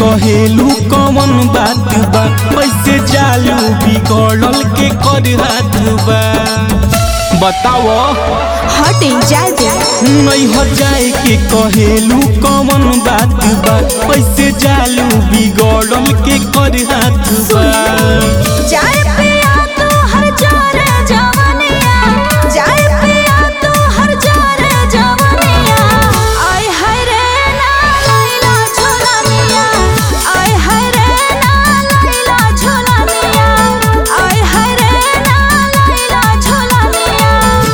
कहेलू कौन बात बा कैसे जालू बिगड़ल के कर हाथ बा बताओ हटे जाए दे नहीं हो जाए के कहेलू कौन बात बा कैसे जालू बिगड़ल के कर हाथ बा जाए पिया तू हर जारे जवानिया जाए पिया तू हर जारे जवानिया आय हाय रे ना लैला झोलानिया आय हाय रे ना लैला झोलानिया आय हाय रे ना लैला झोलानिया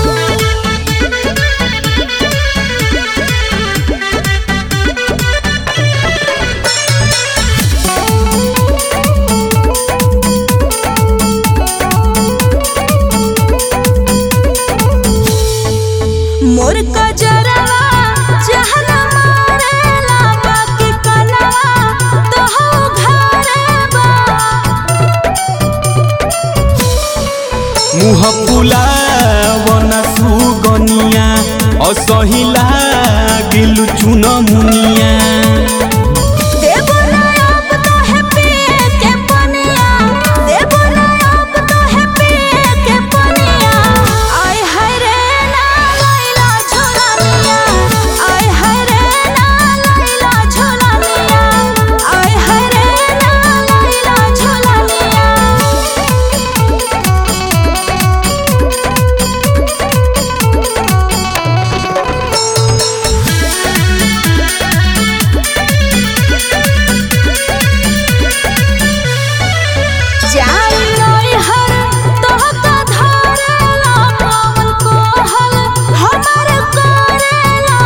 मोर कजरवा जहन मारेला बाकी कलवा तो हो घरे बा मुह फुलावना सुगनिया असही लागिलु चुन मुनिया देबो ना अब तो है पिए के पनिया देबो ना अब तो है पिए के पनिया आय हाय रे ना लैला झोलानिया आय हाय रे ना लैला झोलानिया आय हाय रे ना लैला झोलानिया जाई नई हर तोहका धरेला पवन कोहल हमर करेला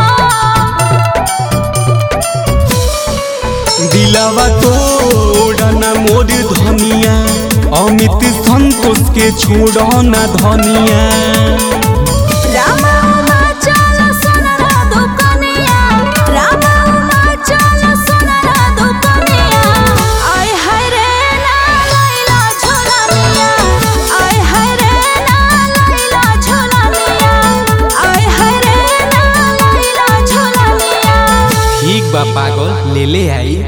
दिलवा तोड़ना मोर धनिया अमित संतोष के छोड़ना धनिया रामा उमा चल सोनरा दुकनिया रामा उमा चल सोनरा दुकनिया आय हाय रे ना लैला झोलानिया आय हाय रे ना लैला झोलानिया आय हाय रे ना लैला झोलानिया ठीक बा पागल ले ले आई